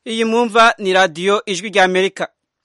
iyi mwumva ni radiyo ijwi rya amerika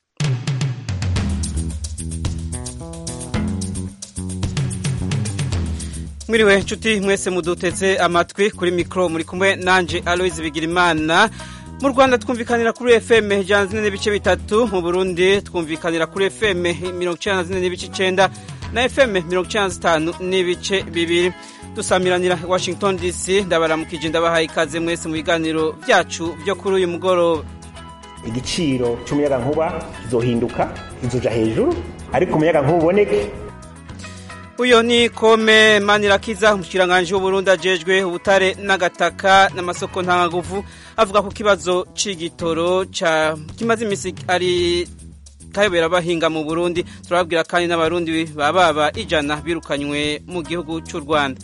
mwiriwe nshuti mwese muduteze amatwi kuri mikoro muri kumwe nanje aloise bigirimana mu rwanda twumvikanira kuri fm ijana zine n'ibice bitatu mu burundi twumvikanira kuri fm mirongo icyenda na zine n'ibice icyenda na fm mirongo icyenda na zitanu n'ibice bibiri dusamiranira washington dc ndabaramukije ndabahaye ikaze mwese mu biganiro byacu byo kuri uyu mugoroba igiciro cy'umuyagankuba kizohinduka kizoja hejuru ariko umuyagankuba uboneke uyo ni kome manirakiza umushikiranganji w'uburundi ajejwe ubutare n'agataka n'amasoko ntangaguvu avuga ku kibazo c'igitoro ca kimaze imisi ari kayobera abahinga mu burundi turababwira kandi n'abarundi bababa ijana birukanywe mu gihugu c'u rwanda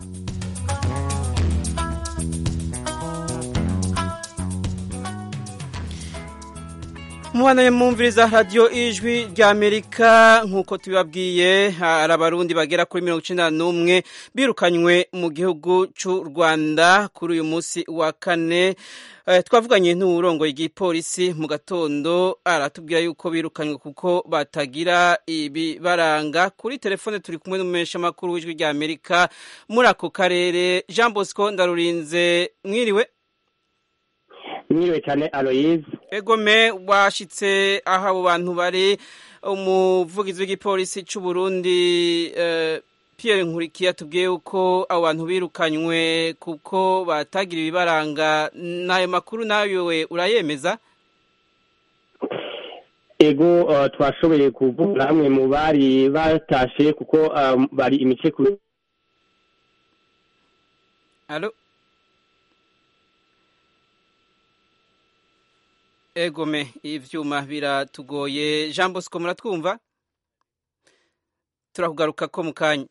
mubana mwumviriza radiyo ijwi rya amerika nk'uko tubibabwiye hari abarundi bagera kuri mirongo icyenda n'umwe birukanywe mu gihugu cy'u rwanda kuri uyu munsi wa kane twavuganye n'uburongoye igipolisi mu gatondo aratubwira yuko birukanywe kuko batagira ibibaranga kuri telefone turi kumwe n'umumenyeshamakuru w'ijwi rya amerika muri ako karere jean bosco ndarurinze mwiriwe mwiriwe cyane aloyize egome washitse aho abo bantu bari umuvugizi w'igipolisi cy'u Burundi Pierre Nkurikiye atubwiye yuko abo bantu birukanywe kuko batagira ibibaranga n'ayo makuru nawe urayemeza ego twashoboye kuvuga hamwe mu bari batashe kuko bari imice ku alo egome ivyuma biratugoye jean bosco muratwumva turakugaruka ko mu kanya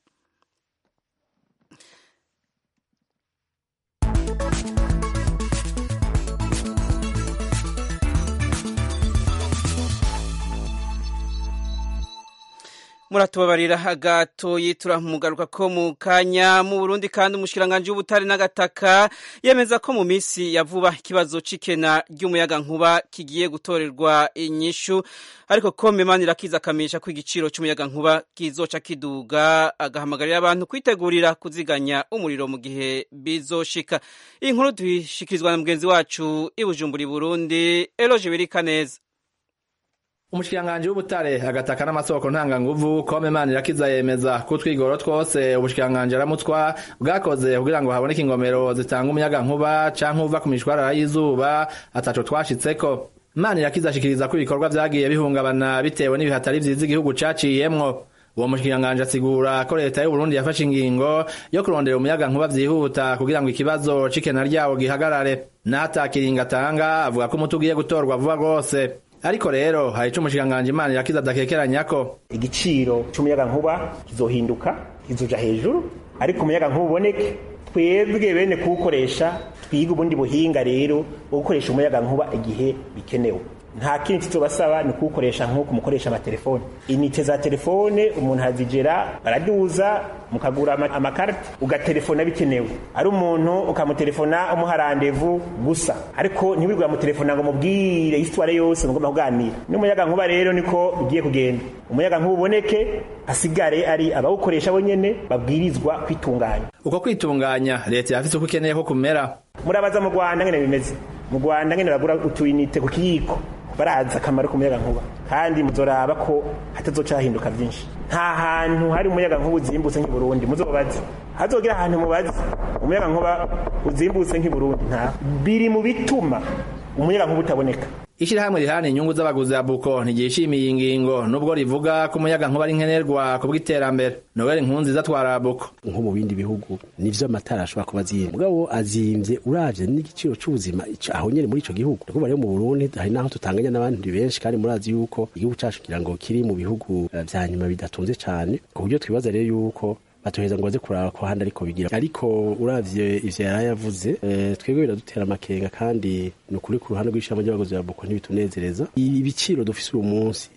muratubabarira agatoyi turamugaruka ko mu kanya mu Burundi kandi umushikiranganje w'ubutare n'agataka yemeza ko mu misi ya vuba ikibazo c'ikena ry'umuyaga nkuba kigiye gutorerwa inyishu ariko ko Memani rakiza kamisha ko igiciro c'umuyaga nkuba kizoca kiduga agahamagarira abantu kwitegurira kuziganya umuriro mu gihe bizoshika iyi nkuru tuyishikirizwa na mugenzi wacu i Bujumbura Burundi Eloge Birikaneza umushikiranganji w'ubutare agataka n'amasoko ntanganguvu kome manirakiza yemeza ko utwigoro twose ubushikiranganji aramutwa bwakoze kugira ngo haboneke ingomero zitanga umuyaga nkuba canke uva ku mishwarara y'izuba ataco twashitseko manirakiza ashikiriza ko ibikorwa vyagiye bihungabana bitewe n'ibihatari vyiza igihugu caciyemwo uwo mushikiranganji asigura ko leta y'uburundi yafashe ingingo yo kurondera umuyaga nkuba vyihuta kugira ngo ikibazo c'ikena ryawo gihagarare n'atakiringa atanga avuga ko umuti ugiye gutorwa vuba rwose ariko rero hari ico umushikiranganji imana irakiza adakekeranyako igiciro cy'umuyagankuba kizohinduka kizoja hejuru ariko umuyagankuba uboneke twebwe bene kuwukoresha twiga ubundi buhinga rero bwo gukoresha umuyagankuba igihe bikenewe nta kindi tuzobasaba ni kuwukoresha nk'uko mukoresha amatelefone inite za telefone umuntu azigera baraduza mukagura amakarita ugatelefona bikenewe ari umuntu ukamutelefona umuha randevu gusa ariko ntiwigura mutelefona ngo mubwire isitware yose mugomba kuganira n'umuyaga nkuba rero niko bigiye kugenda umuyaga nkuba uboneke hasigare ari abawukoresha bonyene babwirizwa kwitunganya uko kwitunganya leta yafise uko ikeneye ko kumera murabaza mu rwanda ngene bimeze mu rwanda ngene bagura utuyinite ku kiyiko barazi akamaro k'umuyaga nkuba kandi muzoraba ko hatazoca hahinduka byinshi nta hantu hari umuyaga nkuba uzimbutse nk'i Burundi muzobaze hazogira ahantu mubaze umuyaga nkuba uzimbutse nk'i Burundi nta biri mu bituma umuyaga nkuba utaboneka ishirahamwe rihana inyungu z'abaguzi ya buko ntigishimiye iyi ngingo nubwo rivuga ko umuyaga nkuba ari nkenerwa ku bw'iterambere noel nkunziza atwara buko nko mu bindi bihugu nivyo amatara ashobora kuba azimvye mugabo azimvye uravye n'igiciro c'ubuzima aho nyene muri ico gihugu ndakuvuga rero mu burundi hari naho tutanganya n'abandi benshi kandi murazi yuko igihugu cacu kugira ngo kiri mu bihugu vya nyuma bidatunze cane ku buryo twibaza rero yuko batoheza ngo baze kuraba ko handi ariko bigira ariko uravye ivyo yari yavuze e, twebwe biradutera amakenga kandi ni ukuri ku ruhande rw'ishamba ry'abagozi ba buko ntibitunezereza ibiciro dufise uyu munsi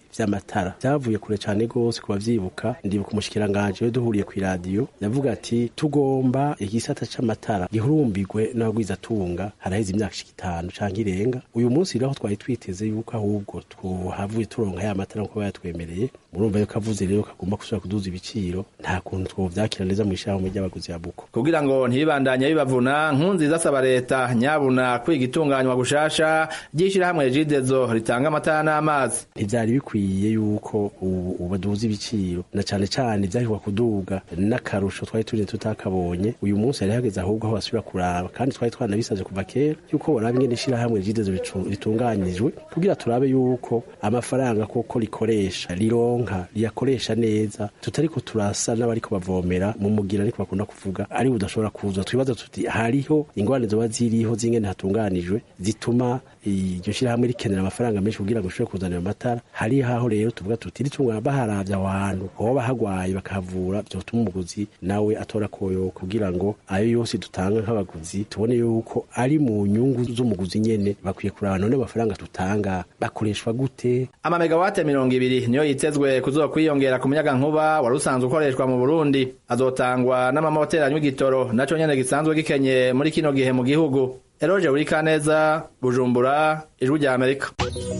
vy'amatara vyavuye kure cane gose ku bavyibuka ndibuka umushikiranganje we duhuriye kw'iradiyo yavuga ati tugomba igisata c'amatara gihurumbirwe n'abagwizatunga haraheze imyaka ishika itanu canke irenga uyu munsi rero twari twiteze yuko ahubwo twohavuye turonka ya matara nkuko bayatwemereye murumva yuko avuze rero kagomba gusubira kuduza ibiciro nta kuntu twovyakira neza mw'ishirahamwe ry'abaguzi ya buko kugira ngo ntibibandanye bibavuna nkunziza asaba leta nyabuna kwiga itunganywa gushasha ry'ishirahamwe regidezo ritanga amatara n'amazi ntivyari bikwiye yuko ubu baduza ibiciro na cane cane vyahirwa kuduga n'akarusho twari turi tutakabonye uyu munsi yari hageze ahubwo aho basubira kuraba kandi twari twanabisavye kuva kera yuko boraba ingene ishirahamwe regidezo ritunganijwe kugira turabe yuko amafaranga koko rikoresha rironka riyakoresha neza tutariko turasa n'abariko bavomera mu mugira ariko bakunda kuvuga ari budashobora kuza twibaza tuti hariho ingorane zoba ziriho zingene hatunganijwe zituma iryo shirahamwe rikenera amafaranga menshi kugira ngo rishobore kuzanira amatara hari haho rero tuvuga tuti ritungana baharavye aho hantu hoba hagwaye bakahavura vyotuma umuguzi nawe atora koyo kugira ngo ayo yose dutanga nk'abaguzi tubone yuko ari mu nyungu z'umuguzi nyene bakwiye kuraba none amafaranga tutanga bakoreshwa gute amamegawate mirongo ibiri niyo yitezwe kuzokwiyongera ku muyaga nkuba wari usanzwe ukoreshwa mu burundi azotangwa n'amamoteri anywa igitoro naco nyene gisanzwe gikenye muri kino gihe mu gihugu eroje buri kaneza bujumbura ijwi rya amerika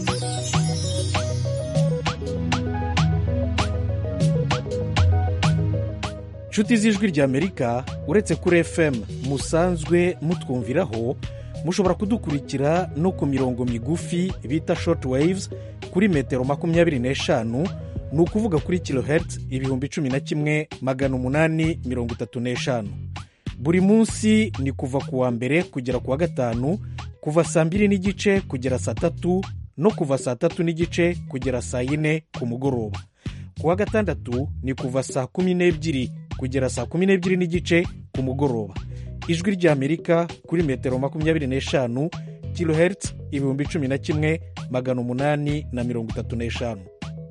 nshuti z'ijwi rya amerika uretse kuri fm musanzwe mutwumviraho mushobora kudukurikira no ku mirongo migufi bita short waves kuri metero makumyabiri n'eshanu ni ukuvuga kuri kilohertz ibihumbi cumi na kimwe magana umunani mirongo itatu n'eshanu buri munsi ni kuva ku wa mbere kugera ku wa gatanu kuva saa mbiri n'igice kugera saa tatu no kuva saa tatu n'igice kugera saa yine ku mugoroba ku wa gatandatu ni kuva saa kumi n'ebyiri kugera saa kumi n'ebyiri n'igice ku mugoroba ijwi ry'amerika kuri metero makumyabiri n'eshanu kilohertz ibihumbi cumi na kimwe magana umunani na mirongo itatu n'eshanu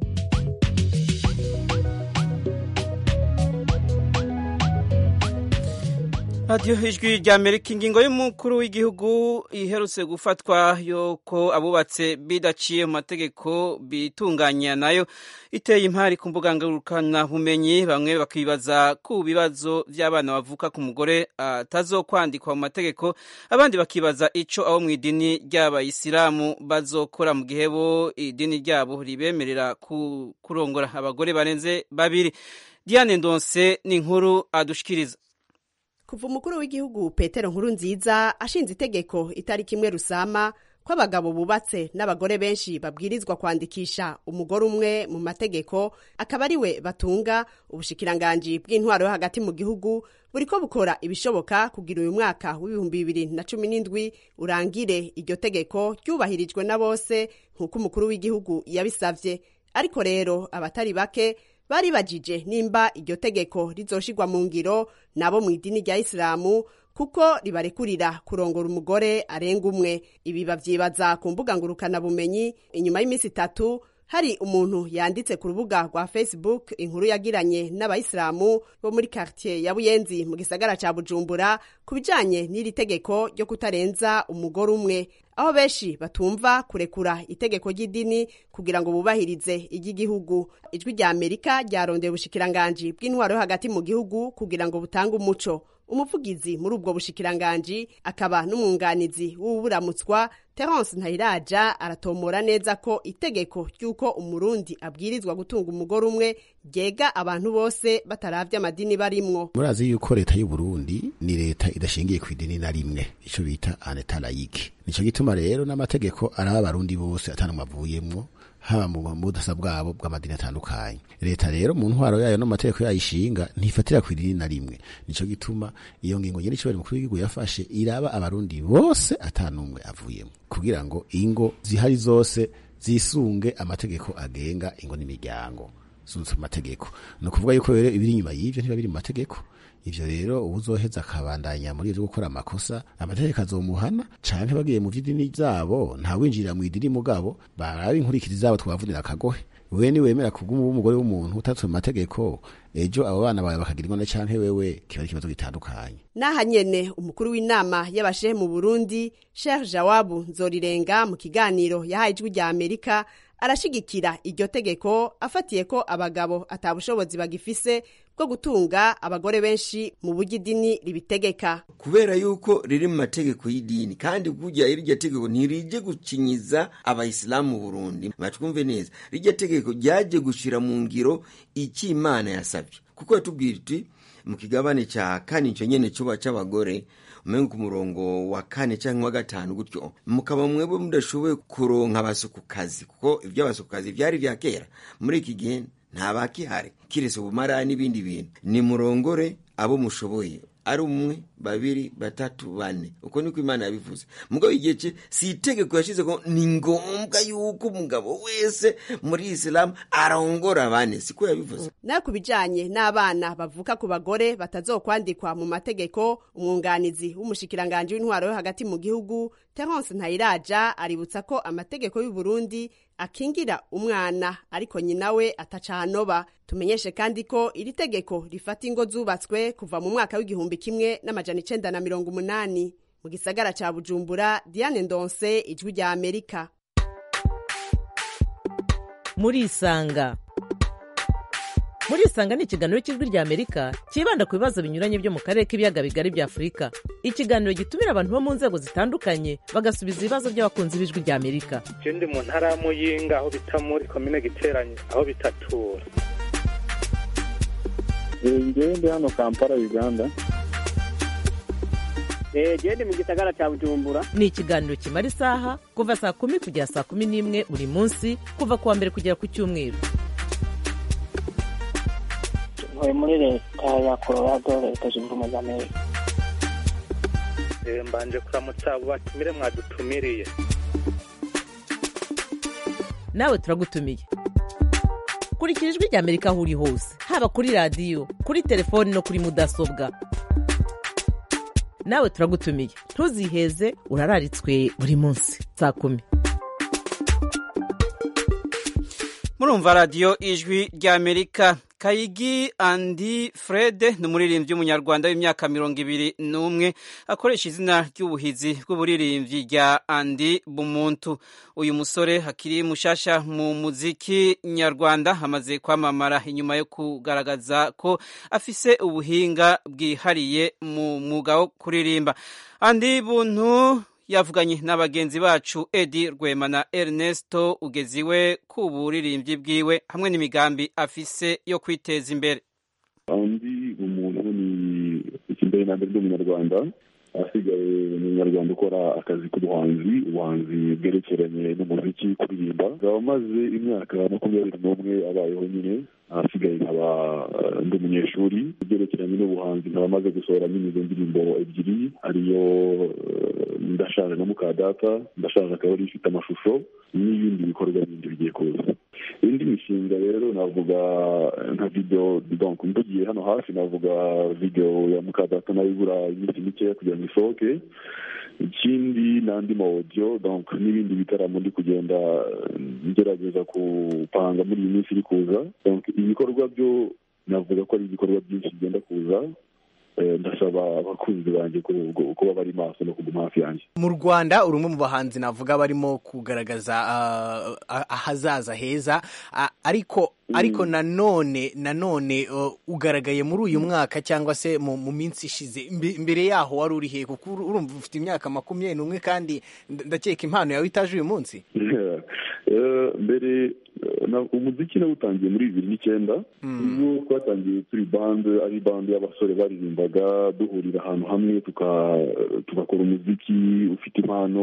radiyo ijwi rya amerika ingingo y'umukuru w'igihugu iherutse gufatwa yuko abubatse bidaciye mu mategeko bitunganya nayo iteye impari ku mbuga ngurukanabumenyi bamwe bakibaza ku bibazo by'abana bavuka ku mugore atazokwandikwa mu mategeko abandi bakibaza icyo abo mu idini ry'abayisilamu bazokora mu gihe bo idini ryabo ribemerera kurongora abagore barenze babiri diane ndonse ni inkuru adushikiriza kuva umukuru w'igihugu petero nkuru nziza ashinze itegeko itariki imwe rusama ko abagabo bubatse n'abagore benshi babwirizwa kwandikisha umugore umwe mu mategeko akaba ari we batunga ubushikiranganji bw'intwaro yo hagati mu gihugu buri ko bukora ibishoboka kugira uyu mwaka w'ibihumbi bibiri na cumi n'indwi urangire iryo tegeko ryubahirijwe na bose nk'uko umukuru w'igihugu yabisavye ariko rero abatari bake bari bajije nimba iryo tegeko rizoshirwa mu ngiro nabo mu idini rya isilamu kuko ribarekurira kurongora umugore arenga umwe ibi bavyibaza ku mbuga ngurukanabumenyi inyuma y'iminsi itatu hari umuntu yanditse ku rubuga rwa facebook inkuru yagiranye n'abayisilamu bo muri quartier ya buyenzi mu gisagara ca bujumbura ku bijanye n'iri tegeko ryo kutarenza umugore umwe aho benshi batumva kurekura itegeko ry'idini kugira ngo bubahirize iry'igihugu ijwi rya amerika ryarondeye ubushikiranganji bw'intwaro yo hagati mu gihugu kugira ngo butange umuco umuvugizi muri ubwo bushikiranganji akaba n'umwunganizi w'uburamutswa terence ntayiraja aratomora neza ko itegeko ry'uko umurundi abwirizwa gutunga umugore umwe ryega abantu bose bataravye amadini barimwo murazi yuko leta y'uburundi ni leta idashingiye ku idini na rimwe ico bita aneta layike nico gituma rero n'amategeko araba abarundi bose atanumwe avuyemwo haba mu budasa bwabo bw'amadini atandukanye leta rero mu ntwaro yayo no mu mategeko yayishinga ntifatira ku idini na rimwe nico gituma iyo ngingo nyene icobari mukuru w'igihugu yafashe iraba abarundi bose atanumwe avuyemwo kugira ngo ingo zihari zose zisunge amategeko agenga ingo n'imiryango zunze mu mategeko ni ukuvuga yuko rero ibiri inyuma y'ivyo ntiba biri mu mategeko ivyo rero uwuzoheza akabandanya muri ivyo gukora amakosa amategeko azomuhana canke bagiye mu vy'idini zabo ntawinjirira mu idini mugabo baraba inkurikiri zabo twavunira akagohe wewe ni wemera kubw'umubu w'umugore w'umuntu utatse mu mategeko ejo abo bana bawe bakagira ingona canke wewe kiba ari ikibazo gitandukanye n'aha nyene umukuru w'inama y'abashehe mu burundi sheikh jawabu nzorirenga mu kiganiro yahaye ijwi rya amerika arashigikira iryo tegeko afatiye ko abagabo atabushobozi bagifise bwo gutunga abagore benshi mu buryo idini ribitegeka kubera yuko riri mu mategeko y'idini kandi kujya iryo tegeko ntirije gukinyiza abayisilamu mu burundi batwumve neza rirya tegeko ryaje gushira mu ngiro icyo imana yasabye kuko yatubwira iti mu kigabane cya kane icyo nyene cuba c'abagore umenga ku murongo wa kane cyangwa wa gatanu gutyo mukaba mwebwe mudashoboye kuronka abasukukazi kuko iby'abasukukazi byari vya kera muri iki gihe nta bakihari kiretse ubumara n'ibindi bintu ni murongore abo mushoboye ari umwe babiri batatu bane uko niko imana yabivuze mugabo igihe cye si itegeko yashize ko ni ngombwa yuko umugabo wese muri isilamu arongora bane siko yabivuze nayo ku bijanye n'abana bavuka ku bagore batazokwandikwa mu mategeko umwunganizi w'umushikiranganji w'intwaro yo hagati mu gihugu terence ntayiraja aributsa ko amategeko y'u Burundi akingira umwana ariko nyina we atacanoba tumenyeshe kandi ko iri tegeko rifata ingo zubatswe kuva mu mwaka w'igihumbi kimwe n'amajana icenda na mirongo umunani mu gisagara ca bujumbura diane ndonse ijwi rya amerika murisanga murisanga ni ikiganiro cy'ijwi rya amerika cyibanda ku bibazo binyuranye byo mu karere k'ibiyaga bigari bya afurika ikiganiro gitumira abantu bo mu nzego zitandukanye bagasubiza ibibazo by'abakunzi b'ijwi rya amerika je ndi mu ntara ya muyinga aho bita muri komine giteranye aho bitatura ngewe ndi hano kampala uganda gende mu gisagara cya bujumbura ni ikiganiro kimara isaha kuva saa kumi kugera saa kumi n'imwe buri munsi kuva ku wa mbere kugera ku cyumweru ntuye muri leta ya colorado leta zunze ubumwe za amerika Eh, mbanje kuramutsa abo batumire mwadutumiriye nawe turagutumiye kurikira ijwi rya amerika aho uri hose haba kuri radiyo kuri telefoni no kuri mudasobwa nawe turagutumiye ntuziheze urararitswe buri munsi saa kumi murumva radiyo ijwi rya amerika kayigi andi frede ni umuririmbyi w'umunyarwanda w'imyaka mirongo ibiri n'umwe akoresha izina ry'ubuhizi bw'uburirimbyi rya andi bumuntu uyu musore akiri mushasha mu muziki nyarwanda amaze kwamamara inyuma yo kugaragaza ko afise ubuhinga bwihariye mu mwuga wo kuririmba andi buntu yavuganye na bagenzi bacu edi rwema na ernesto ugeziwe ku buririmbyi bwiwe hamwe n'imigambi afise yo kwiteza imbere andi umuntu ni ikimbere na mbere umunyarwanda asigaye ni umunyarwanda ukora akazi k'ubuhanzi ubuhanzi bwerekeranye n'umuziki kuririmba akaba amaze imyaka makumyabiri n'umwe abayeho nyine ahasigaye nkaba eh, ndi umunyeshuri ibyerekeranye n'ubuhanzi nkaba amaze gusohora nyine izo ndirimbo ebyiri ariyo eh, ndashaje na mukadata ndashaje akaba ari ifite amashusho n'ibindi bikorwa bindi bigiye kuza indi mishinga rero navuga eh, nka video donc mvugiye hano hafi navuga video ya mukadata nayo ibura iminsi mikeya kugira ngo isohoke ikindi n'andi ma audio donc n'ibindi bitaramo ndi kugenda eh, ngerageza kupanga muri iyi minsi iri kuza donc ibikorwa byo navuga ko ari ibikorwa byinshi bigenda kuza Eh, ndasaba abakunzi banjye ku- ku- kuba bari maso no kuguma hafi yanjye mu rwanda uri umwe mu bahanzi navuga barimo kugaragaza ah, ah, ahazaza heza Ah, ariko ariko nanone nanone uh, ugaragaye muri uyu mwaka cyangwa se mu, mu minsi ishize Imbe- imbere yaho wari uri he kuko uru- urumva ufite imyaka makumyabiri n'umwe kandi nda- ndakeka impano yawe itaje uyu munsi Eh, mbere eh, na- umuziki nawutangiye muri bibiri n'icyenda ubwo twatangiye turi bande ari bande y'abasore baririmbaga duhurira ahantu hamwe tuka- tugakora umuziki ufite impano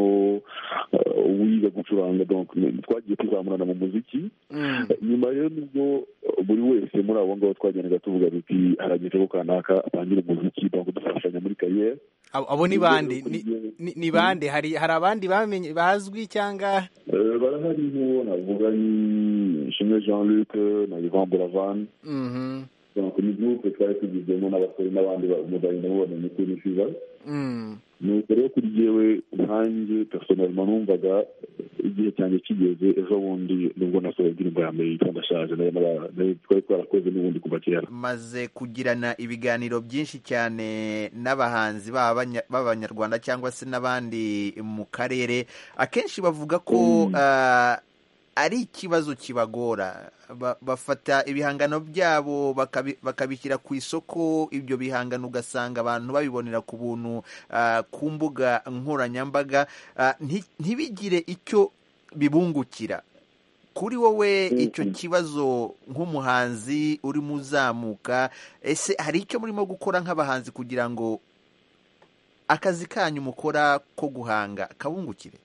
eh, wiga gucuranga donc twagiye tuzamurana mu muziki nyuma rero nubwo buri wese muri abo ngabo twagendaga tuvuga duti harageze ko kanaka atangira umuziki donc dufashanya muri kariyeri abo abo ni bande Ni- ni- ni bande hari hari abandi bamenye bazwi cyangwa Eh, barahari nk'uwo navuga ni shimwe jean luc na ivan buravan Mhm. donc ni groupe twari tugizemo n'abasore n'abandi mugahita mubona ni kuri fiva Mm. nuko rero kuri jyewe nkanjye personnellement numvaga igihe cyanjye kigeze ejo bundi nubwo nasohoye indirimbo ya mbere yitwa ndashaje nayo naba- nayo twari twarakoze n'ubundi kuva kera maze kugirana ibiganiro byinshi cyane n'abahanzi b'abanya- b'abanyarwanda cyangwa se n'abandi mu karere akenshi bavuga ko ah, ari ikibazo kibagora Ba- bafata ibihangano byabo bakabi- bakabishyira ku isoko ibyo bihangano ugasanga abantu babibonera ku buntu ah, ku mbuga nkoranyambaga ah, nti- ntibigire icyo bibungukira kuri wowe icyo kibazo nk'umuhanzi urimo uzamuka ese hari icyo murimo gukora nk'abahanzi kugira ngo akazi kanyu mukora ko guhanga kabungukire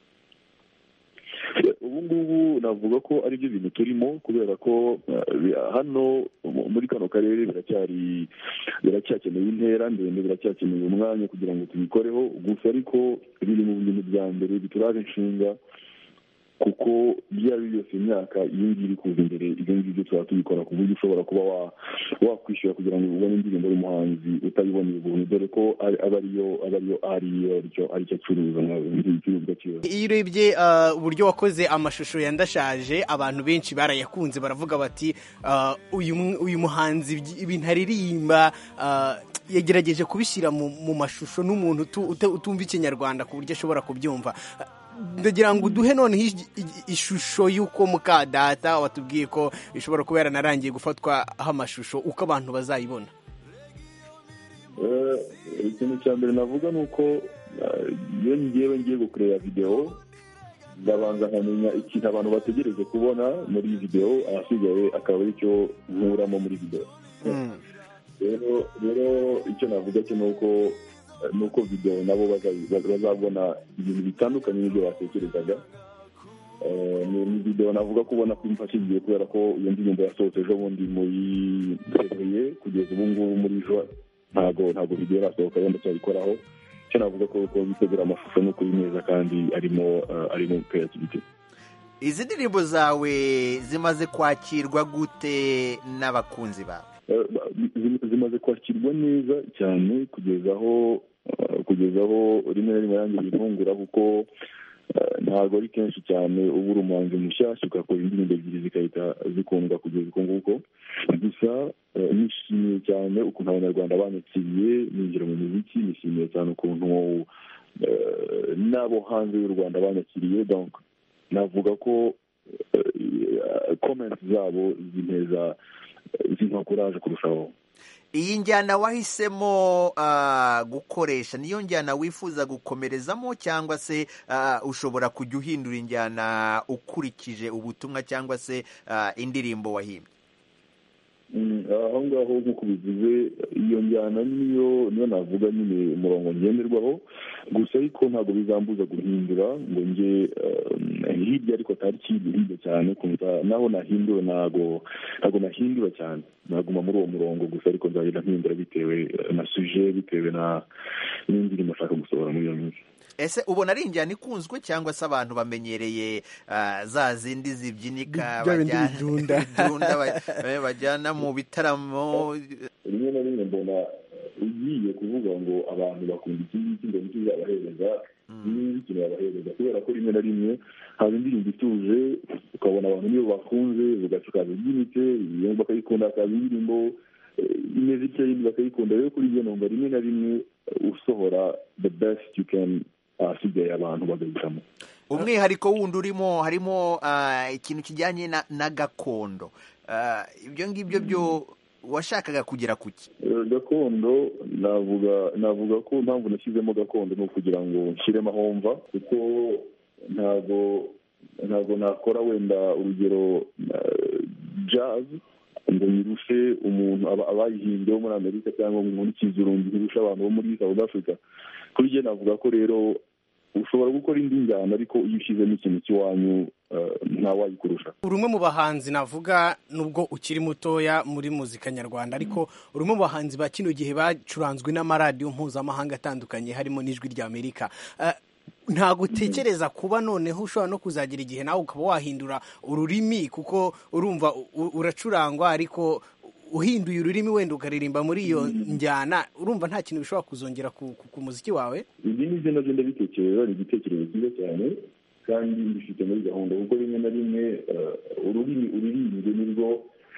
ubu ngubu navuga ko ari byo bintu turimo kubera ko eh, bi- hano mu- muri kano karere biracyari biracyakeneye intera ndende biracyakeneye umwanya kugira ngo tubikoreho gusa ariko biri mu bintu bya mbere bituraje inshinga kuko iyo ari yo yose imyaka iyi ngiyi iri kuza imbere ibyo ngibyo tuba tubikora ku buryo ushobora kuba wa- wakwishyura kugira ngo ubone indirimbo y'umuhanzi utabiboneye ubuntu dore ko ari- aba ariyo aba ariyo ariyo aricyo aricyo acuruza nk'igicuruzwa cyiwe iyo urebye uh, uburyo wakoze amashusho ya ndashaje abantu benshi barayakunze baravuga bati uh, uyu mu- uyu muhanzi ibyi- ibintu aririmba uh, yagerageje kubishyira mu, mu mashusho n'umuntu utu- uta- utumva ikinyarwanda ku buryo ashobora kubyumva ndagira ngo uduhe noneho ij- ij- ishusho y'uko muka data watubwiye ko ishobora kuba yaranarangiye gufatwaho amashusho uko abantu bazayibona Eh, ikintu cya mbere navuga ni uko eh, iyo ngewe ngiye gukorera videwo ndabanza nkamenya ikintu abantu bategereje kubona muri iyi videwo ahasigaye akaba ari cyo nkuramo muri videwo rero rero icyo navuga cyo ni uko eh, ni uko videwo nabo baza- bazabona ibintu bitandukanye n'ibyo batekerezaga Eh, ni ni videwo navuga ko ubona ko imfashije kubera ko iyo ndirimbo yasohotse ejo bundi muri fevriye kugeza ubu ngubu muri juin ntabwo ntabwo video irasohoka wenda cyayikoraho icyo navuga ko ko bitegura amashusho ni ukuri neza kandi arimo eh, arimo creativity izi ndirimbo zawe zimaze kwakirwa gute n'abakunzi bawe Eh, ba- zi- zimaze kwakirwa neza cyane kugeza aho eh, kugeza aho rimwe na rimwe yanjye bintungura kuko eh, ntabwo ari kenshi cyane uba uri umuhanzi mushyashya ugakora indirimbo ebyiri zigahita zikundwa kugeza uko nguko gusa eh, nishimiye cyane ukuntu abanyarwanda banyakiriye ninjira mu muziki nishimiye cyane ukuntu eh, n'abo hanze y'u rwanda banyakiriye donc navuga ko eh, comments zabo zinteza zimpa kuraje kurushaho iyi njyana wahisemo ah, gukoresha niyo njyana wifuza gukomerezamo cyangwa se ah, ushobora kujya uhindura injyana ukurikije ubutumwa cyangwa se ah, indirimbo wahimbye Mm, aho ngaho nk'uko bivuze iyo njyana niyo niyo navuga nyine umurongo ngenderwaho gusa ariko ntabwo bizambuza guhindura ngo njye eh, hirya ariko atari kiri hirya cyane kumva naho nahindura ntabwo ntabwo nahindura cyane naguma muri uwo murongo gusa ariko nzagenda mpindura bitewe eh, na suje bitewe na n'indirimbo nshaka gusohora muri iyo minsi ese ubona ari injyana ikunzwe cyangwa se abantu bamenyereye ah, za zindi zibyinika Bya bindi bajyana- bidunda. bidunda ba- eh, bajyana mu bitaramo rimwe na rimwe mbona ugiye kuvuga ngo abantu bakunda iki ngiki ngo nicyo uzabahereza niba ikintu yabahereza kubera ko rimwe na rimwe haba indirimbo ituje ukabona abantu niyo bakunze ugaca ukaza ibyinitse iyo bakayikunda hakaza indirimbo eh, imeze itya yindi bakayikunda rero kuri iyo numva rimwe na rimwe eh, usohora the best you can ahasigaye abantu bagahitamo umwihariko wundi urimo harimo ah, ikintu kijyanye na, na gakondo Ah, ibyo ngibyo byo washakaga kugera ku ki Eh, gakondo navuga navuga ko impamvu nashyizemo gakondo ni ukugira ngo nshyiremo aho mva kuko ntabwo ntabwo nakora wenda urugero eh, jazz ngo nyirushe umuntu aba- abayihimbye bo muri amerika cyangwa ngo nkurikize urundi nkirushe abantu bo muri south africa kuri jye navuga ko rero ushobora gukora indi njyana ariko iyo ushyizemo ikintu cy'iwanyu eh, ntawayikurusha uri umwe mu bahanzi navuga nubwo ukiri mutoya muri muzika nyarwanda ariko uri umwe mu bahanzi ba kino gihe bacuranzwe n'amaradiyo mpuzamahanga atandukanye harimo n'ijwi rya amerika Eh, ntabwo utekereza kuba noneho ushobora no kuzagira igihe nawe ukaba wahindura ururimi kuko urumva u- uracurangwa ariko uhinduye ururimi wenda ukaririmba muri iyo njyana urumva nta kintu bishobora kuzongera ku, ku, ku muziki wawe ibi ni byo nabyo ndabitekereza ni igitekerezo cyiza cyane kandi mbifite muri gahunda kuko rimwe na rimwe eh, ururimi uririmbye nirwo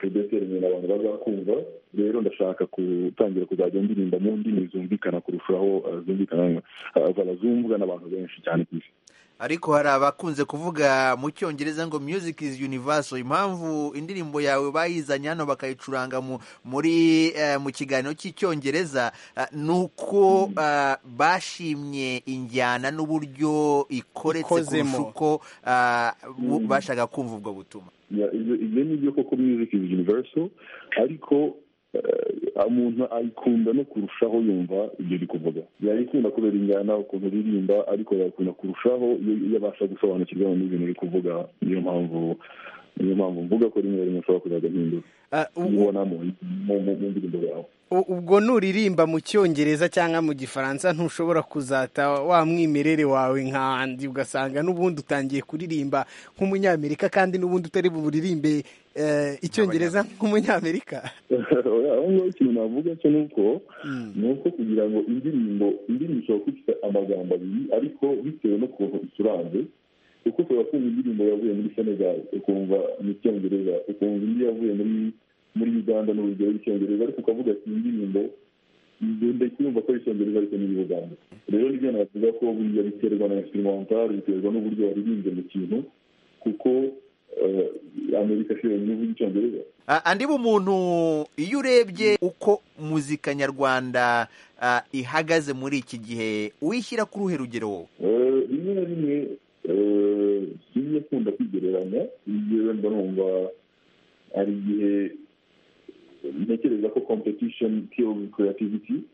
udetermine abantu bazakumva rero ndashaka gutangira kuzajya ndirimba mu ndimi zumvikana kurushaho uh, zumvikana uh, zumvwa n'abantu benshi cyane ku isi ariko hari abakunze kuvuga mu cyongereza ngo music is universal impamvu indirimbo yawe bayizanye hano bakayicuranga mu, muri uh, mu kiganiro cy'icyongereza uh, ni uko uh, bashimye injyana n'uburyo ikoretse Ikozemo. kurusha uko uh, bu- bashaka kumva ubwo butumwa Ya, ibyo ibyo ni byo koko music is universal ariko eh, umuntu ayikunda no kurushaho yumva ibyo uri kuvuga yayikunda kubera injyana ukuntu uririmba ariko yayikunda kurushaho iyo iyo abasha gusobanukirwa n'ibintu uri kuvuga niyo mpamvu niyo mpamvu mvuga ko rimwe rimwe ushobora kuzajya mpindura Ah, u- ubona mu mu- mu- mu ndirimbo yawe u- ubwo nuririmba mu cyongereza cyangwa mu gifaransa ntushobora kuzata wa mwimerere wawe nkandi ugasanga n'ubundi utangiye kuririmba nk'umunyamerika kandi n'ubundi utari buririmbe eh, icyongereza nk'umunyamerika Oya, aho ngaho ikintu navuga cyo ni uko ni uko kugira ngo indirimbo indirimbo ishobora kuba ifite amagambo abiri ariko bitewe n'ukuntu icuranze kuko ushobora kumva indirimbo yavuye muri senegal ukumva ni icyongereza ukumva indi yavuye muri muri uganda ni urugero rw'icyongereza ariko ukavuga ati iyi ndirimbo ngenda kumva ko ari icyongereza ariko ni uganda rero nibyo navuga ko buriya biterwa na instrumental biterwa n'uburyo waririmbye mu kintu kuko eh, amerika si yonyine ivuga icyongereza Ah, andi bumuntu iyo urebye uko muzika nyarwanda ah, ihagaze muri iki gihe wishyira ku ruhe rugero wowe Eh, rimwe na rimwe eh, sinjya akunda kwigereranya yewe mba numva hari igihe ntekereza ko competition kills creativity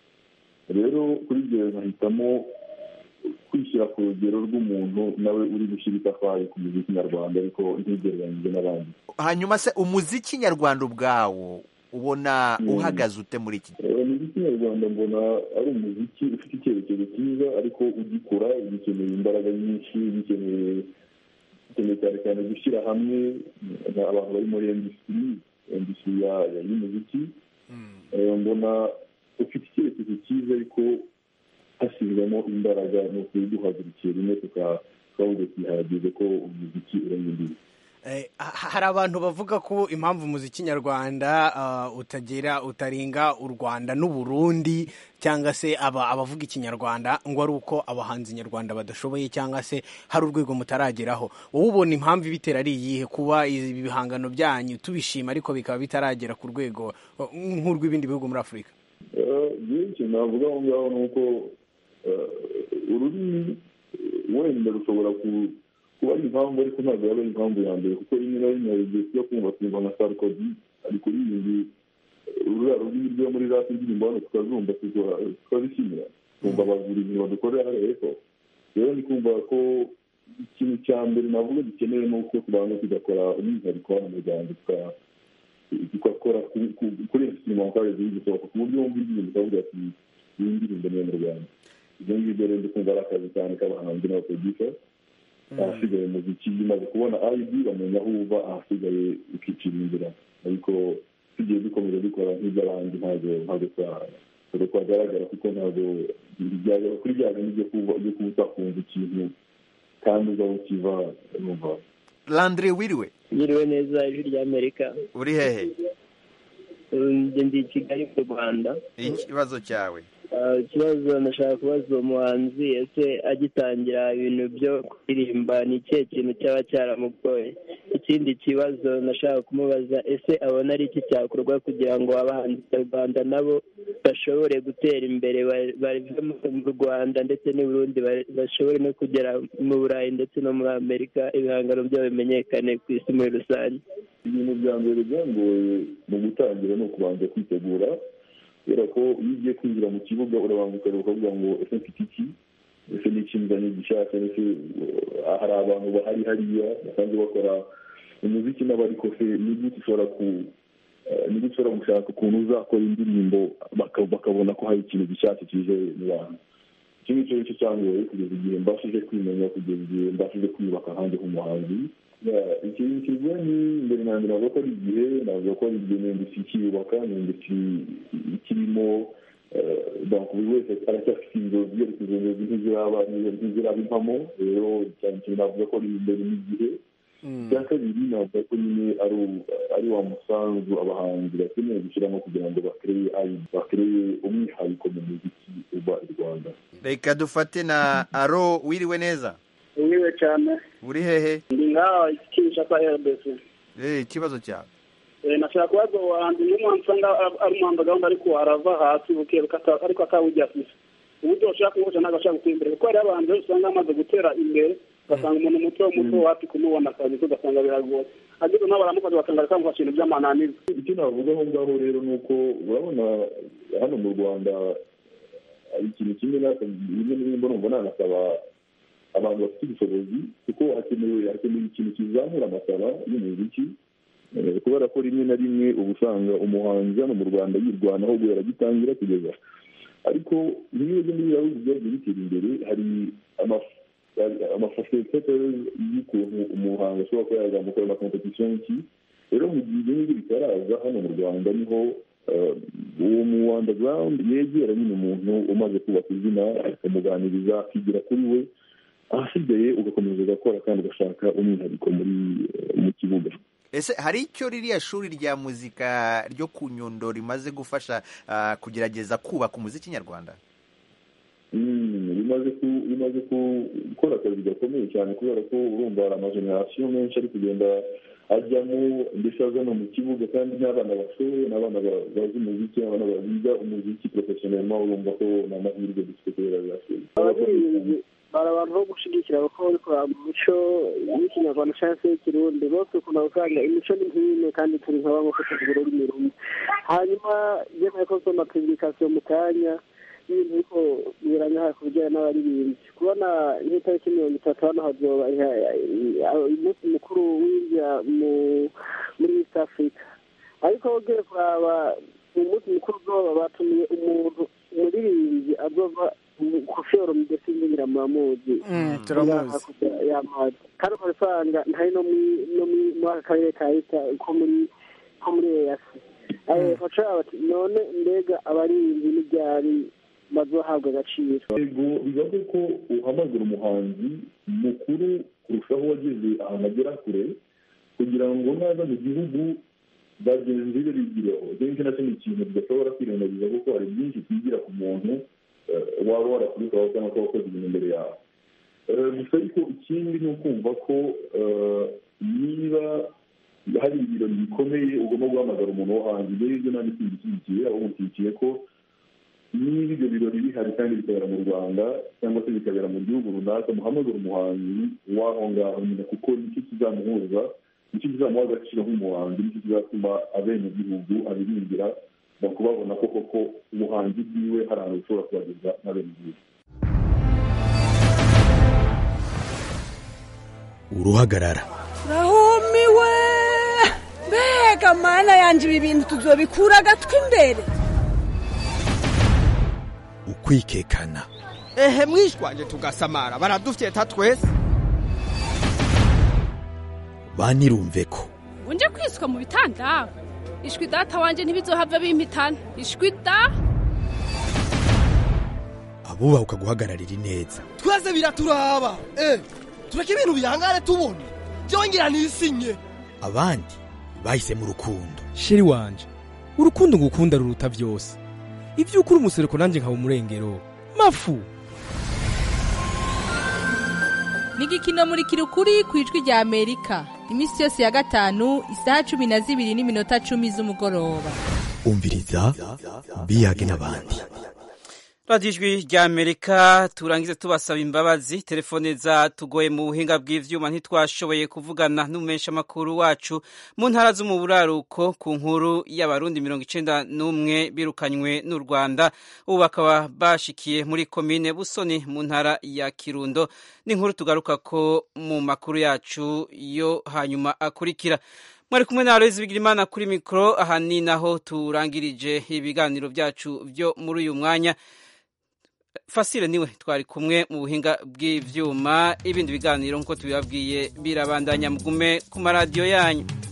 rero kuri ibyo nkahitamo kwishyira ku rugero rw'umuntu nawe uri gushyira itafari ku muziki nyarwanda ariko ntigereranyije n'abandi hanyuma se umuziki nyarwanda ubwawo ubona Mm. uhagaze ute muri iki gihe Eh, umuziki nyarwanda mbona ari umuziki ufite icyerekezo cyiza ariko ugikura ugikeneye imbaraga nyinshi ugikeneye ukeneye cyane cyane gushyira hamwe na- abantu bari muri industry industry ya- ya- y'umuziki Eh, mbona ufite icyerekezo cyiza ariko hashyirwamo imbaraga ni ukuri duhagurukiye rimwe tuka- tukavuga twihagije ko umuziki urenya imbibi Eh, ha- hari abantu bavuga ko impamvu umuziki nyarwanda ah, utagera utaringa u rwanda n'uburundi cyangwa se aba abavuga ikinyarwanda ngo ari uko abahanzi nyarwanda badashoboye cyangwa se hari urwego mutarageraho wowe ubona impamvu ibitera ari iyihe kuba ibi bihangano byanyu tubishima ariko bikaba bitaragera ku rwego oh, nk'urw'ibindi bihugu muri afurika byinshi navuga aho ngaho ni uko eh, ururimi eh, wenda rushobora ku- kuba ari impamvu ariko ntabwo yaba ari impamvu ya mbere kuko rimwe na rimwe hari igihe tujya kumva twumva nka sarkozy ari kuririmba ururiya rurimi rwo muri rap indirimbo hano tukazumva tuka- tukazishimira twumva abagura ibintu badukorera hariya hepfo rero ndi kumva ko ikintu cya mbere navuga gikenewe ni uko tubanza tugakora umwihariko hano mu rwanda tuka- tugakora ku- ku- kuri instrumentale ziri gusohoka ku buryo wumva indirimbo ukavuga ati iyi ndirimbo ni iyo mu rwanda ibyo ngibyo rero ndi kumva ari akazi cyane k'abahanzi n'abaproducer ahasigaye umuziki umaze kubona id bamenya aho uva ahasigaye ukicira inzira ariko tugiye dukomeza dukora nk'iby'abandi ntabwo ntabwo twa- ntabwo twagaragara kuko ntabwo byagera kuri bya bintu byo kuba byo kuba utakumva ikintu kandi uza aho ukiva numva landry wiriwe Nyiriwe neza ijwi ry'Amerika uri hehe njye ndi i Kigali mu Rwanda ikibazo cyawe Ah, ikibazo ndashaka kubaza uwo muhanzi ese agitangira ibintu byo kuririmba ni ikihe kintu cyaba cyaramugoye ikindi kibazo ndashaka kumubaza ese abona ari iki cyakorwa kugira ngo abahanzi nyarwanda nabo bashobore gutera imbere ba- bave mu rwanda ndetse n'i burundi ba- bashobore no kugera mu burayi ndetse no muri amerika ibihangano byabo bimenyekane ku isi muri rusange ibintu bya mbere byangoye mu gutangira ni ukubanza kwitegura kubera ko iyo ugiye kwinjira mu kibuga urabanza ukareba ukavuga ngo ese mfite iki ese ni iki nzanye gishaka ese uh, hari abantu bahari hariya basanzwe bakora umuziki n'abariko se ni gute ushobora ku uh, ni gute ushobora gushaka ukuntu uzakora indirimbo baka- bakabona ko hari ikintu gishyashya kije mu bantu iki ni cyo cyo cyangoye kugeza igihe mbashije kwimenya kugeza igihe mbashije kwiyubaka hanze nk'umuhanzi Ya, ikintu kivuye ni mbere na mbere navuga ko ari igihe navuga ko ari igihe n'industry ikiyubaka ni industry ikirimo eh, donc buri wese aracyafite inzozi ariko izo nzozi ntiziraba ntiziraba impamo rero cyane cyane navuga ko ari imbere n'igihe icya kabiri navuga ko nyine ari ari wa musanzu abahanzi bakeneye gushyiramo kugira ngo bakereye bakereye umwihariko mu muziki uba i rwanda reka dufate na aro wiriwe neza wiwe cyane uri hehe ndi ngaha kinshasa rbc Eh, ikibazo cyawe Eh, nashaka kubaza ubuhanzi n'umuhanzi usanga ari umuhanzi gahunda ariko arava hasi buke buke ata- ariko atawujya afise uburyo bashaka kumufasha ntabwo ashaka gutera imbere kuko hariho abahanzi benshi usanga bamaze gutera imbere ugasanga umuntu muto muto wapi kumubona akazi ko ugasanga biragoye ageze nabo baramufasha ugasanga ari kamufasha ibintu by'amananiza icyo navuga aho ngaho rero ni uko urabona hano mu rwanda hari ikintu kimwe na rimwe na rimwe numva nanasaba abantu bafite ubushobozi kuko hakenewe hakenewe ikintu kizamura amasaba y'umuziki Eh, kubera ko rimwe na rimwe uba usanga umuhanzi hano mu rwanda yirwanaho guhera agitangira kugeza ariko nk'iyo ugenda muri bihugu byagiye bitera imbere hari amafasilitateri y'ukuntu umuhanzi ashobora kuba yazamuka ayo makompetisiyo y'iki rero mu gihe ibyo ngibyo bitaraza hano mu rwanda niho eh, uwo mu underground yegera nyine umuntu umaze kubaka izina akamuganiriza akigira kuri we ahasigaye ugakomeza ugakora kandi ugashaka umwihariko muri eh, mu kibuga ese hari icyo ririya shuri rya muzika ryo ku nyundo rimaze gufasha ah, kugerageza kubaka umuziki nyarwanda Mm, bimaze ku- bimaze ku- gukora akazi gakomeye cyane kubera ko urumva hari amajenerasiyo menshi ari kugenda ajyamo ndetse aza no mu kibuga kandi n'abana bashoboye n'abana ba- bazi umuziki abana biga umuziki porofesiyonelma urumva ko ni amahirwe dufite kubera birashoboye abahinzi bari abantu bo gushyigikira kuko bari kuraba mu mico y'ikinyarwanda cyangwa se y'ikirundi bose ukunda gusanga imico ni nk'imwe kandi turi nka bamwe kuko tugira ururimi rumwe hanyuma yemeye ko nsoma publikasiyo mu kanya y'ibintu ariko biberanye hafi ku bijyanye n'abaririmbyi kubona nk'itariki mirongo itatu hano hazoba umunsi mukuru w'injya muri east africa ariko ugiye kuraba mu munsi mukuru uzoba batumiye umuntu umuririmbyi azova kufiyoro mbese ngira muramuzi turamuzi y'amazi kandi ukaba usanga ntari no muri no muri muri aka karere ka leta ko muri ko muri eyasi bashobora bati none mbega abaririmbyi n'ibyari bazohabwa agaciro yego bivuze ko uhamagara umuhanzi mukuru kurushaho wageze ahantu agera kure kugira ngo naza mu gihugu bagenzi be bigireho kenshi nacyo ni ikintu tudashobora kwirengagiza kuko hari byinshi twigira ku muntu eh, waba warakubikaho cyangwa se wakoze ibintu imbere yawe Eh, gusa ariko ikindi ni ukumva ko eh, niba hari ibirori bikomeye ugomba guhamagara umuntu wo hanze ibyo ngibyo nanjye simbishyigikiye ahubwo nshyigikiye ko niba ibyo birori bihari kandi bikabera mu rwanda cyangwa se bikabera mu gihugu runaka muhamagara umuhanzi w'aho ngaho nyine kuko nicyo kizamuhuza nicyo kizamuha agaciro nk'umuhanzi nicyo kizatuma abenegihugu abirimbira bakubabona ko koko ubuhanzi bwiwe hari ahantu bushobora kubageza n'abenegihugu uruhagarara rahumiwe mbega mana yanjye ibi bintu tuzobikura agatwi imbere ukwikekana ehe mwishwanje tugasamara baradufyeta twese banirumve ko unje kwiswa mu bitanda ishwi data wanje ntibizohava bimpitana ishwi da abubahuka guhagararira ineza twese biraturaba eh tureke ibintu bihangane tubone byongera nisinye abandi bahisemo urukundo sheri wanje urukundo ngukunda ruruta byose ibyo ukuri umusereko nanjye nkaba umurengero mafu ni igikino muri kirukuri ku ijwi rya amerika iminsi yose ya gatanu isaha cumi na zibiri n'iminota cumi z'umugoroba umviriza biyage n'abandi radiyo ijwi rya amerika turangize tubasaba imbabazi telefone za tugoye mu buhinga bw'ivyuma ntitwashoboye kuvugana n'umumeshamakuru wacu mu ntara zo mu buraruko ku nkuru y'abarundi mirongo icenda n'umwe birukanywe n'u rwanda ubu bakaba bashikiye muri komine busoni mu ntara ya kirundo n'inkuru tugaruka ko mu makuru yacu yo hanyuma akurikira mwari kumwe na Aloyizi Bigirimana kuri mikoro aha ni naho turangirije ibiganiro byacu byo muri uyu mwanya fasire niwe twari kumwe mu buhinga bw'ibyuma ibindi biganiro nk'uko tubibabwiye birabandanya mugume ku maradiyo yanyu